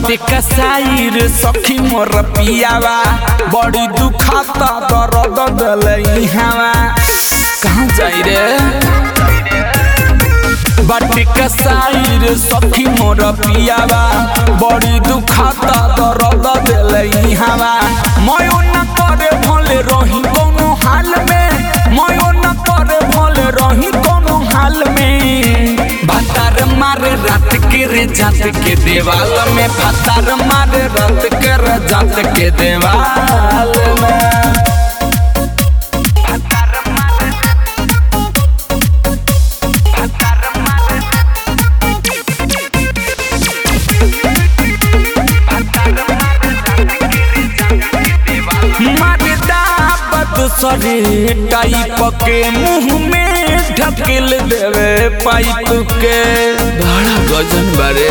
बाटे कसाई रे सखी मोर पियावा बड़ी दुखाता दर्द दलई हवा कहाँ जाई रे बाटे कसाई रे सखी मोर पियावा बड़ी दुखाता दर्द दलई हवा मयो न करे भले रही कोनो हाल में मयो न करे भले रही कोनो हाल में भातार मारे रात के रे जात के देवाल में भातार मारे रात के रे जात के देवाल में मारे दाबत सरे टाइप के मुंह में ढकेल देवे पाइप के बड़ा गजन बारे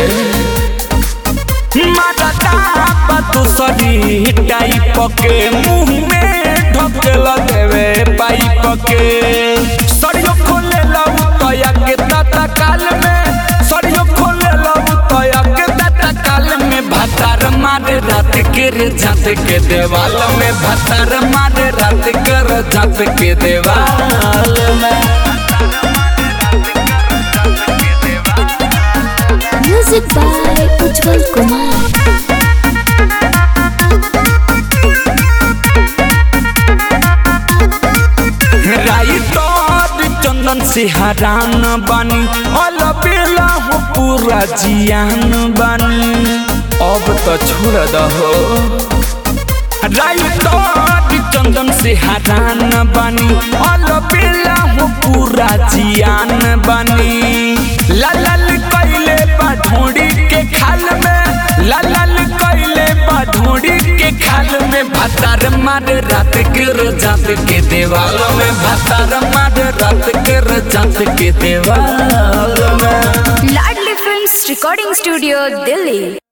मारा दाबत सरे टाइप के मुंह में ढकेल देवे पाइप के सरियो खोले लऊ तया के तता काल में सरियो खोले लऊ तया के तता काल में भातार मारे रात के रे जात के देवाल में भातार मारे रात के रे जात के देवाल में Music by Ujjwal Kumar. Writer Chandan से हरान बानी अल बेला हो पूरा जियान बानी अब तो छोड़ दहो राइटर चंदन से हरान बानी अल बेला हो पूरा जियान बानी लाल कैले बा ढोड़ी के खाल में लाल कैले बा ढोड़ी के खाल में भातार मारे रात के जात के देवाल में भातार मारे रात के जात के देवाल में Ladli films recording studio Delhi